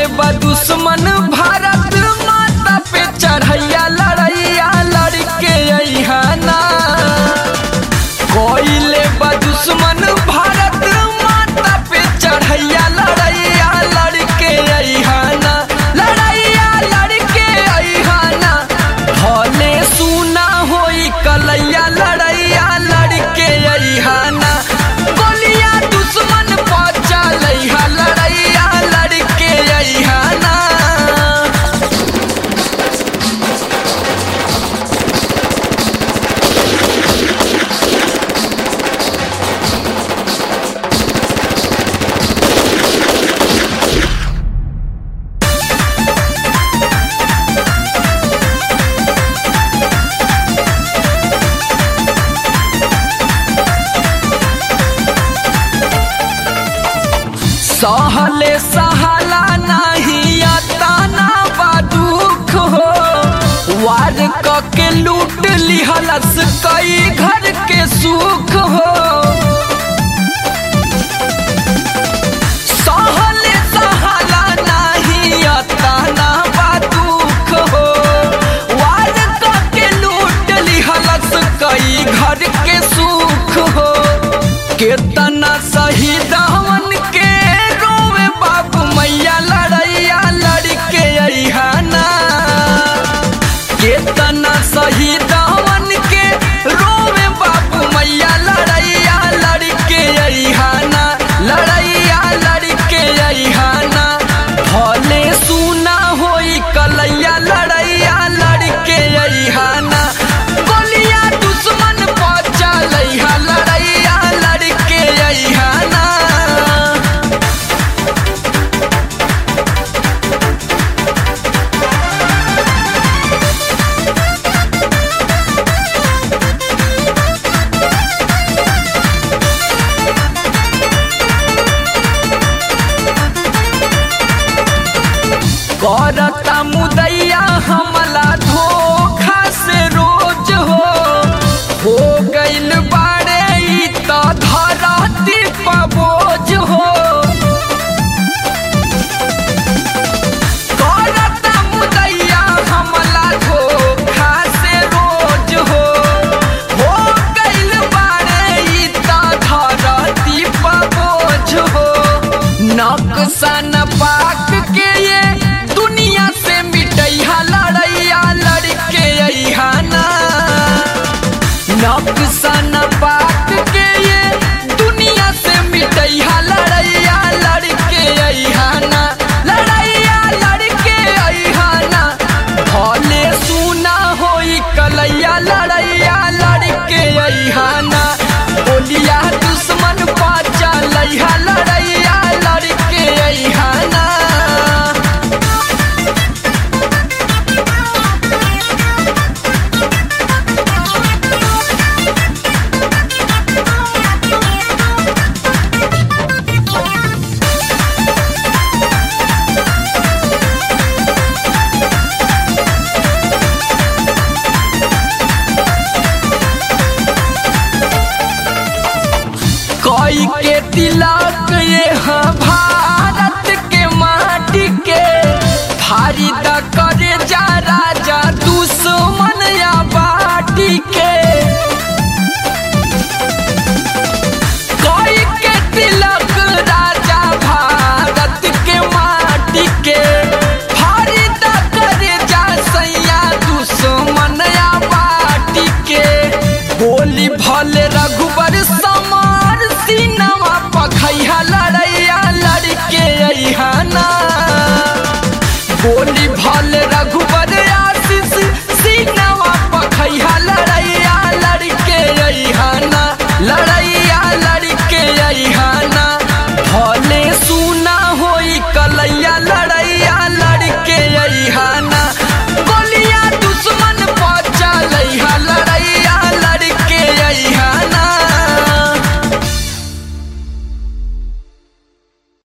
बा दुश्मन भारत माता पे चढ़ैया लड़ैया लड़के अहाना कोइले बा दुश्मन भारत माता पे चढ़ैया लड़ैया लड़के अहाना लड़ैया लड़के अहाना भले सुना होई कलैया लड़ैया लड़के अहाना गोलिया दुश्मन पचा लैहा लड़ैया लड़के अहाना सहले सहाला नहीं आता ना बा दुख हो वार क के लूट लिहलस कई घर के सुख हो सहले सहाला नहीं आता ना बा दुख हो वार क के लूट लिहलस कई घर के सुख हो केतना शहीद हमन के रोवे बाबू मैया लड़ैया लड़के अहाना केतना शहीद